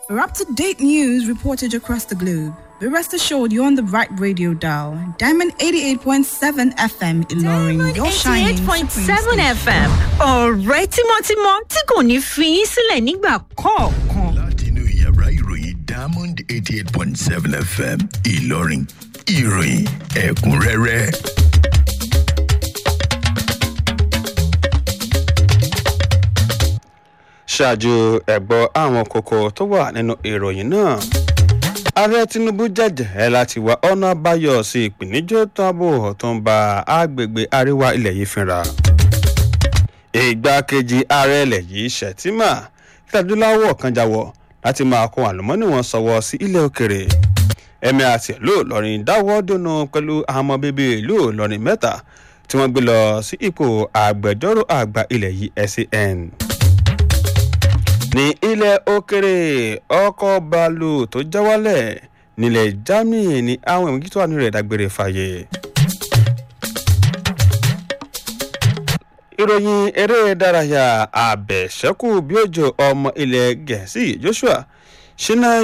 For up to date news reported across the globe, be rest assured you're on the right radio dial. Diamond 88.7 FM Ilorin, your shining supreme 88.7 station. FM ọ̀rẹ́ tímọ́tímọ́ tí kò ní fi yín sílẹ̀ nígbà kọ̀ọ̀kan. látinú yàrá ìròyìn diamond eighty eight point seven fm ìlọrin ìròyìn ẹ̀kúnrẹ́rẹ́. ṣáájú ẹ̀gbọ́ àwọn kókó tó wà nínú ìròyìn náà ààrẹ tinubu jẹ́jẹ́ láti wá ọ̀nà àbáyọ sí ìpèníjọ́ tábò tó ń ba àgbègbè àríwá ilẹ̀ yìí fínra ìgbákejì ààrẹ ilẹ̀ yìí ṣètìmá tẹ̀dúláwọ̀ kan jáwọ́ láti máa kó àlùmọ́nì wọn sọ̀wọ́ sí ilẹ̀ òkèrè ẹ̀mí àti ìlú ìlọrin dáwọ́ dùnú pẹ̀lú àwọn ọmọ bíbí ìlú ìlọrin mẹ́ta tí wọ́n gbé lọ sí ipò àgbẹjọ́rò àgbà ilẹ̀ yìí SAN ní ilẹ̀ òkèrè ọkọ̀ bàálù tó já wálẹ̀ nílẹ̀ germany ní àwọn ìwé tó wà nínú rẹ̀ dágbére fàyè. ìròyìn eré ìdárayá àbẹ̀ṣẹ́kù bí òjò ọmọ ilẹ̀ gẹ̀ẹ́sì joshua ṣínà